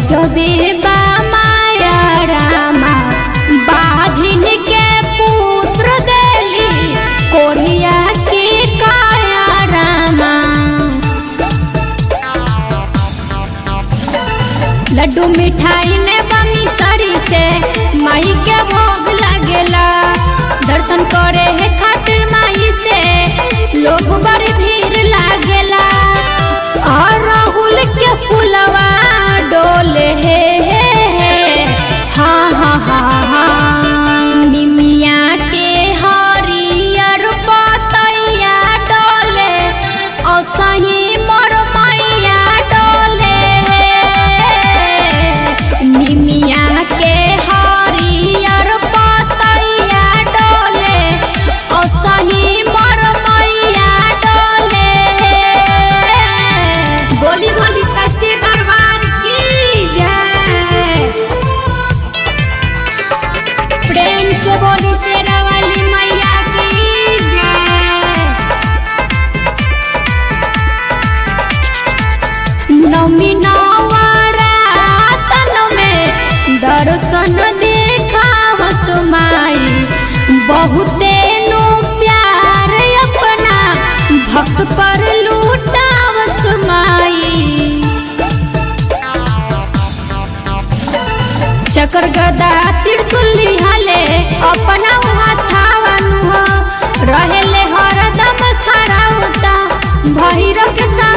गजबे बा माया रामा बाझिन के पुत्र देली कोढ़िया के काया रामा लड्डू मिठाई ने बमी सरी से माई के भोग लगेला दर्शन करे है खातिर माई से लोग बड़ी भीड़ लागेला और राहुल के फुलवा डोले हे हे हे हाँ हाँ हाँ हाँ निमिया के हरियर पतैया डोले और सही मोर मैया डोले निमिया के हरियर पतैया डोले और सही मोर मैया डोले बोली बोली सच्चे दरबार की जय प्रेम से बोली शेरा वाली मैया की जय नमी नवरातन में दर्शन देखावत माई बहुते नु प्यार अपना भक्त पर लूटावत माई चकर गदा त्रिशूली हले अपना हाथावन हो रहेले हरदम खड़ा होता भैरव के संग